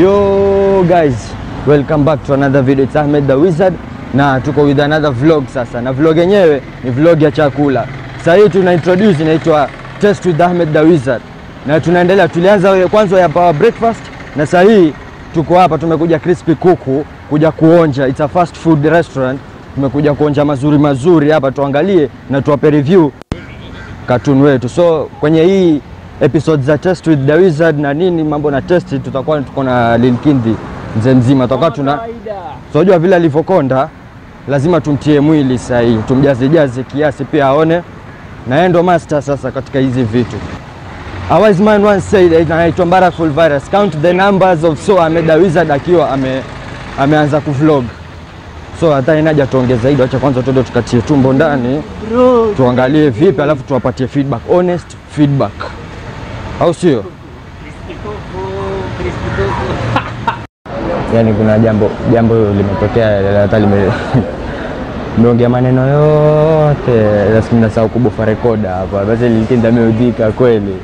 Yo guys, welcome back to another video. It's Ahmed the Wizard na tuko with another vlog sasa, na vlog yenyewe ni vlog ya chakula. Sasa hii tuna introduce inaitwa Taste with Ahmed the Wizard, na tunaendelea. Tulianza kwanza ya power breakfast, na sasa hii tuko hapa, tumekuja crispy kuku kuja kuonja. It's a fast food restaurant, tumekuja kuonja mazuri mazuri hapa, tuangalie na tuwape review cartoon wetu. So kwenye hii episode za Test with the Wizard na nini mambo na test, tutakuwa tuko na Linkindi mzee mzima, tutakuwa tuna tunajua vile alivyokonda, lazima tumtie mwili sahihi, tumjaze jaze kiasi pia aone, na yeye ndo master sasa katika hizi vitu. A wise man once said, anaitwa Mbarakful Virus, count the numbers of so Ahmed the Wizard akiwa ame, ameanza kuvlog so hata inaja tuongeze zaidi, acha kwanza tuende tukatie tumbo ndani tuangalie vipi, alafu tuwapatie feedback, honest feedback, au sio? Yani kuna jambo jambo limetokea, hata lime meongea maneno yote, lakini nasahau kubufa rekoda hapa, basi Linkindi ameudhika kweli.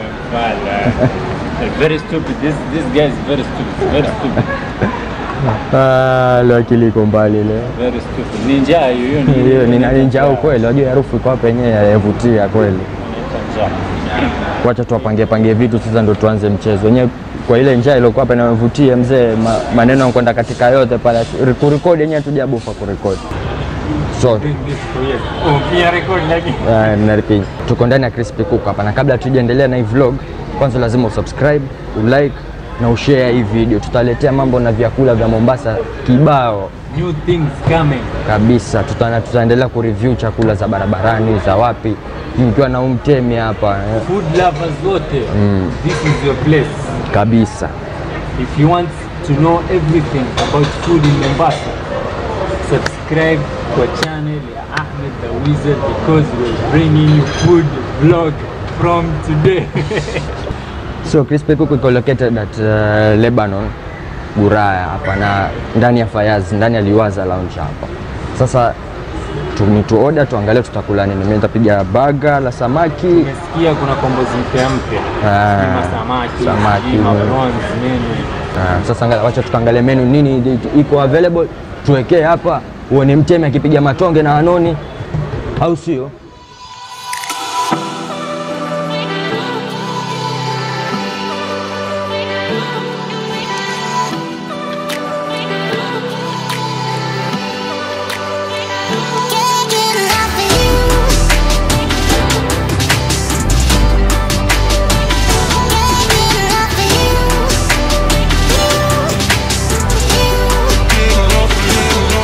very stupid. This this guy is very stupid. Very stupid. Ah, leo akili iko mbali leo. Very stupid. Ni njaa hiyo hiyo Hiyo ni nani njao kweli, wajua harufu iko hapa yenyewe yavutia kweli. Wacha tuwapangie pangie vitu sasa, ndo tuanze mchezo wenyewe. Kwa ile njaa iliyokuwa hapa inayovutia mzee, ma, maneno yanakwenda katika yote pale, kurekodi yenyewe tujabufa kurekodi so Oh, pia record lakini. uh, naripi tuko ndani ya crispy cook hapa, na kabla tujaendelea na hii vlog, kwanza lazima usubscribe, ulike na ushare hii video. Tutaletea mambo na vyakula vya Mombasa kibao New things coming. kabisa. Tutana, tutaendelea kureview chakula za barabarani za wapi, nikiwa na umtemi hapa eh, Food lovers wote. This is your place. kabisa. If you want to know everything about food in Mombasa, subscribe kwa channel ya Ahmed the Wizard because we're bringing you food vlog from today. So crispy cook iko located at uh, Lebanon Buraya hapa na ndani ya Fayaz, ndani ya Liwaza Lounge hapa. Sasa tu, ni tu order tuangalie tutakula nini. Mimi nitapiga baga la samaki Nimesikia kuna kombozi mpya mpya. Ah, Sima samaki, samaki, sima mm. prawns, menu. Ah, sasa angalia, wacha tukaangalie menu nini iko available, tuwekee hapa, uone mtemi akipiga matonge na Hanoni, au sio? Can't get enough of you. Can't get enough of you. Get enough of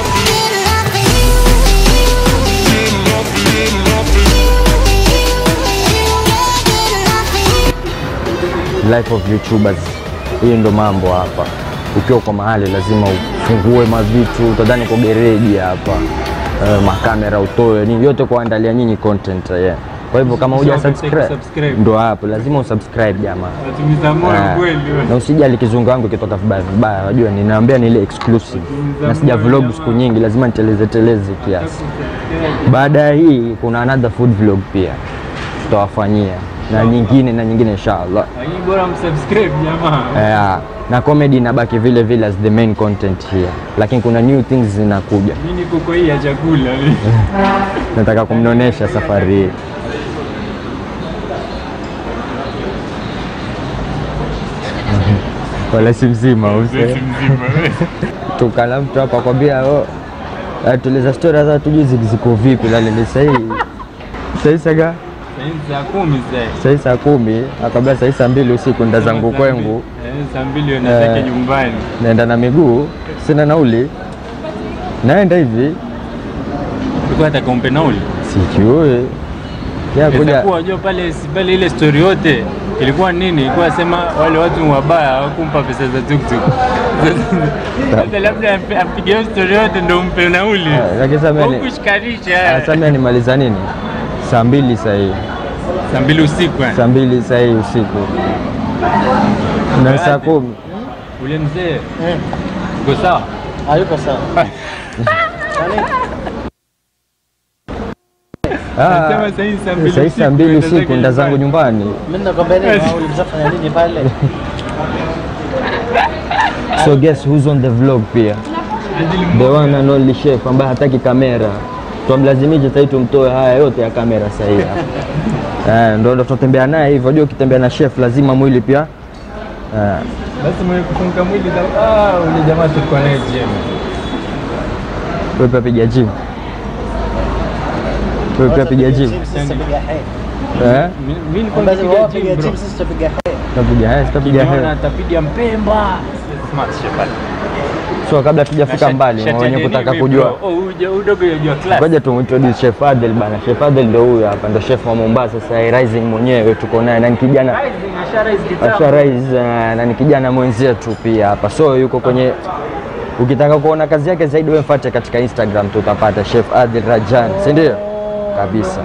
life of YouTubers. Hii ndo mambo hapa. Ukiwa kwa mahali lazima ufungue mavitu, utadhani kwa gereji hapa. Uh, makamera utoe nini yote kuandalia nyinyi content yeah. Kwa hivyo kama huja Usisahau subscribe kusubscribe. ndo hapo lazima usubscribe jamaa. Natumiza moyo Ah, kweli. na usijali kizungu wangu ikitoka vibaya vibaya, wajua ninaambia ni ile exclusive na sija vlog siku nyingi, lazima niteleze teleze kiasi. Baada ya hii kuna another food vlog pia tutawafanyia na nyingine na nyingine inshallah. Lakini bora msubscribe jamaa. Yeah. Na comedy inabaki vile vile as the main content here, lakini kuna new things zinakuja, Mimi niko kwa hii ya chakula. nataka kumnonesha safari hii. Wala si mzima use mzima. tukala mtu hapa kwambia oh, atuliza story hata tujui zi- ziko vipi, lale ni sahii sahii saga Saa kumi sasa. sahii saa kumi akwambia sahii saa mbili usiku nda zangu kwengu Eh, Saa mbili unataka Eh. nyumbani. naenda na miguu, sina nauli, naenda hivi Ulikuwa nataka umpe nauli. sijui ya Pesa kuja kuwa unajua pale si- pale ile story yote ilikuwa nini? Ilikuwa sema wale watu ni wabaya hawakumpa pesa za tuktuk. Sasa labda ampe- apige hiyo story yote ndio umpe nauli. lakini sasa mimi- Kushikanisha. sasa mimi nimaliza nini saa mbili sahii Saa mbili usiku. eh. saa mbili sahii usiku na saa kumi Ule mzee. Uko sawa? Hayuko sawa. Ah, Nasema saa hii saa mbili sahii saa mbili unaenda usiku zake nda zangu nyumbani. nyumbani Mimi nakwambia nini, ulimshafanya nini pale? So guess who's on the vlog pia? The one and only chef ambaye hataki kamera. Twamlazimisha sasa tumtoe haya yote ya kamera sasa hivi. Eh, ndo ndo tutembea naye hivyo. Unajua ukitembea na chef lazima mwili pia eh, Basi mwenye kufunga mwili za ah, ule jamaa tulikuwa naye gym. wewe pia piga gym. Wewe pia piga gym. Eh? Mimi nilikuwa napiga gym bro. Tapiga haya, tapiga Nimeona haya. atapiga Mpemba. Smart chef. So kabla tujafika mbali, wenye kutaka kujua Oh, huyu udogo yajua class. Ngoja tumintroduce Chef Adel bana. Chef Adel ndo huyu hapa, ndo chef wa Mombasa sasa hivi, rising mwenyewe tuko naye na ni kijana Rising, asha rise kitambo. asha rise uh, na ni kijana mwenzetu pia hapa, so yuko kwenye ukitaka kuona kazi yake zaidi, wewe mfuate katika Instagram tutapata Chef Adel Rajan, si ndio? Kabisa.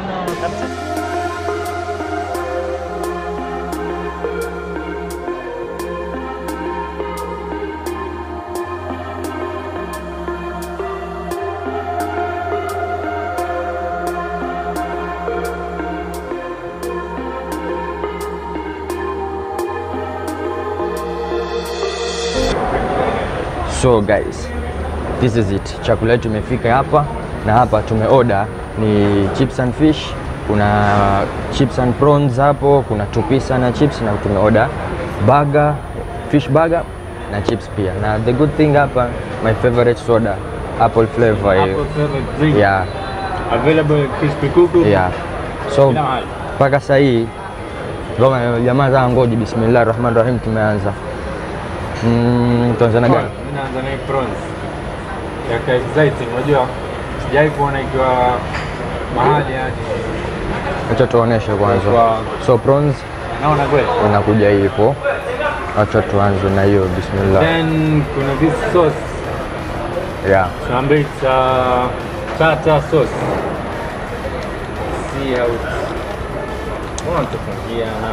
So guys, this is it. Chakula yetu imefika hapa na hapa tumeorder ni chips and fish, kuna chips and prawns hapo, kuna tupisa na chips na tumeorder burger, fish burger na chips pia. Na the good thing hapa my favorite soda, apple flavor Apple hiyo. flavored drink. Yeah, Available at crispy kuku. yeah. So Kila mahali. mpaka sasa hii Goma jamaa za ngoji, bismillah rahman rahim, tumeanza mm, tuanza na gani? Mimi naanza na hii prawns. Yaka exciting, unajua sijai kuona ikiwa mahali yani. Acha tuoneshe kwanza. Kwa- So prawns Naona kweli. inakuja hivo. Acha tuanze na hiyo bismillah. Then kuna this sauce. Yeah. Tunaambia it's uh, tartar sauce. See how it's Mbona tufungia na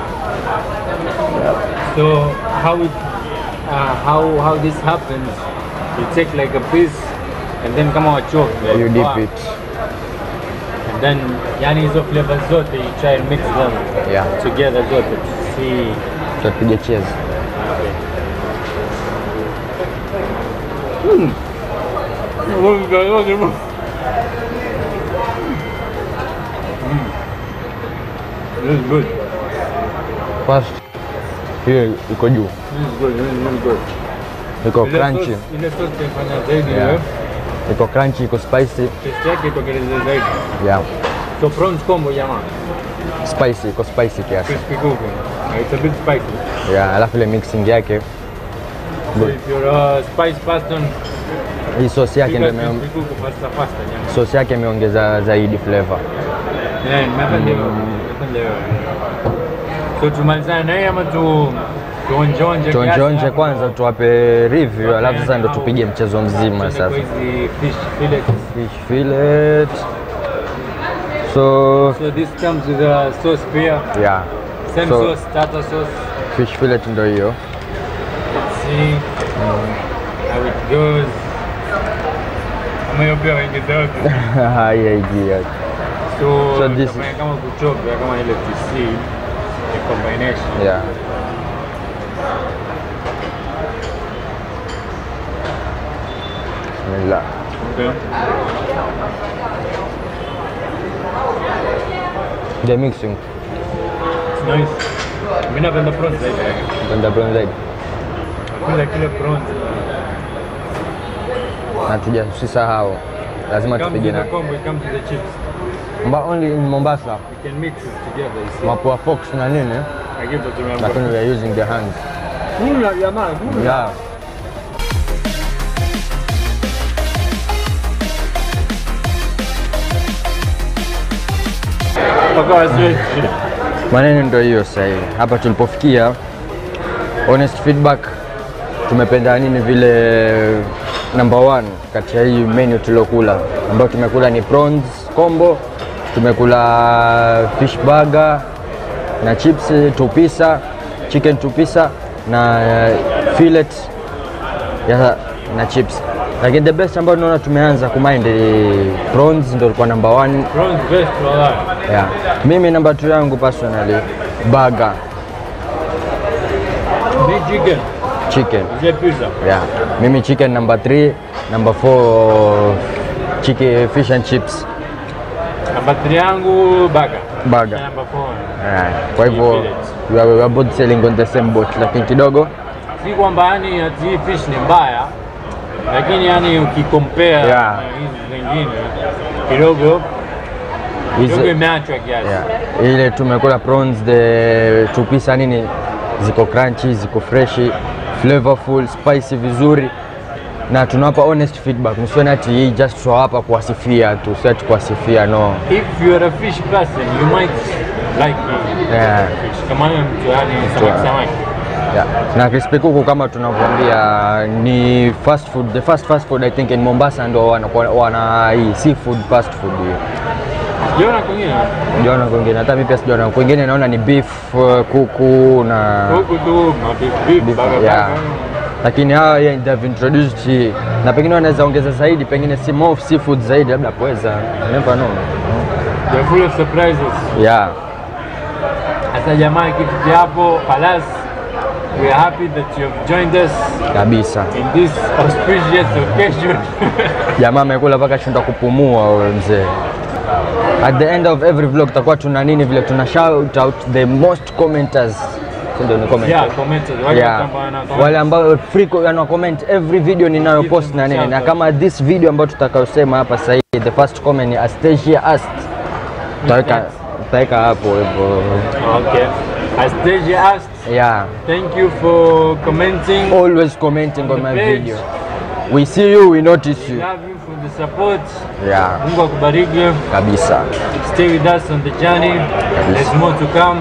So how it uh, how how this happens you take like a piece and then kama wachoke You dip it. and then yani hizo flavors zote you try and mix them Yeah. together zote to see Tutapiga cheers. This is good. First hiyo iko juu. This is good. This is really good. Iko Ile crunchy. sauce- Ile sauce taifanya zaidi Yeah. yeah. Iko crunchy, iko spicy. Taste yake itokeleze zaidi. Yeah. So prawns combo jamaa. Spicy, iko spicy kiasi. Crispy kuku. It's a bit spicy. Yeah, alafu ile mixing yake So if you're a spice person, hii sauce yake piga ndio ime- crispy kuku faster faster jamaa. sauce yake imeongeza zaidi flavor. Yeah, nimependa hiyo. Nimependa hiyo. So tumalizane na hii ama tu tuonjeonje kiasi Tuonjeonje hapo? kwanza tuwape review, alafu sasa ndo tupige mchezo mzima Tuende sasa. kwa hizi fish fillets. Fish fillet. So So this comes with a sauce pia. yeah. Same So- sauce, tartar sauce. Fish fillet ndo hiyo. Let's see how it goes. Ama hiyo pia waingiza yote. Haiyaingia. So, So this utafanya kama kuchopia kama ile TC ni combination. Yeah. Bismillah. Okay. The mixing. It's nice. Mimi napenda prawns zaidi. Penda brown zaidi. Kila kile prawns. Na tuja usisahau. Lazima Comes tupige with na the combo, it comes with the chips. Mba only in Mombasa. You can mix it together, you see. Mapua fox na nini? I give it to my Lakini we are using the hands. Kula jamaa, kula. Yeah. Mpaka wasiwe. Maneno ndio hiyo sasa hivi. Hapa tulipofikia honest feedback tumependa nini vile number one kati ya hii menu tuliokula ambayo tumekula ni prawns combo, tumekula fish burger na chips tupisa, chicken tupisa na eh, fillet ya, na chips. Lakini the best ambayo tunaona tumeanza kumind ni prawns ndio ilikuwa number one Prawns best wallahi. Yeah. Mimi namba 2 yangu personally burger. Big chicken. chicken. Is it pizza? Yeah. Mimi chicken number 3, number 4 chicken fish and chips Namba 3 yangu burger. burger. Namba 4. Yeah. Kwa hivyo we are, we are both selling on the same boat, lakini kidogo Si kwamba yani ati hii fish ni mbaya, lakini yani ukikompare Yeah. na hizi zingine kidogo kidogo hizi imeachwa kiasi. yeah. Ile tumekula prawns the tupisa nini ziko crunchy, ziko freshi, flavorful, spicy vizuri na tunawapa honest feedback. Msione ati hii just show hapa kuwasifia tu, si ati kuwasifia no. If you are a fish person, you might like it. Yeah. fish. Kama wewe mtu yani samaki samaki. Yeah. Na crispy kuku kama tunavyoambia ni fast food, the first fast food I think in Mombasa ndo wanakuwa- wana hii seafood fast food hiyo. Jiona kwingine Sijaona kwingine, hata mimi pia sijaona kwingine, naona ni beef uh, kuku na huku tu mabeef beef beef, burger yeah. burger. Lakini hawa yeah, they have introduced hii na pengine wanaweza ongeza zaidi, pengine si more seafood zaidi, labda pweza, you never know. They're full of surprises. Yeah. Sasa jamaa kitu cha hapo halas. We are happy that you have joined us Kabisa. in this auspicious occasion. Jamaa amekula mpaka shinda kupumua wewe mzee. At the end of every vlog tutakuwa tuna nini vile tuna shout out the most commenters. Si ndio ni commenters? yeah, commenters. Wale Yeah. ambao wana comment. Wale ambao frequent wana comment every video ninayopost na nini, na kama this video ambayo tutakayosema hapa sasa hivi, the first comment ni Astasia asked, tutaweka tutaweka hapo hivyo. Okay. As Deji asked, Yeah, thank you for commenting. always commenting on the my page. video. We see you, we notice you. Love you for the support. Yeah, Mungu akubariki. kabisa. Stay with us on the journey. There's more to come.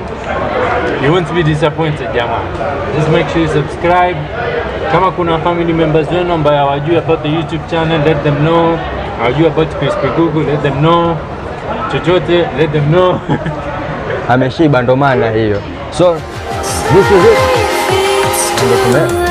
You won't be disappointed, jamaa. Just make sure you subscribe. Kama kuna family members wenu ambayo hawajui about the YouTube channel, let them know. Hawajui about Crispy Google, let them know. Chochote, let them know. Ameshiba ndo maana hiyo. So this is it. Ndio tume-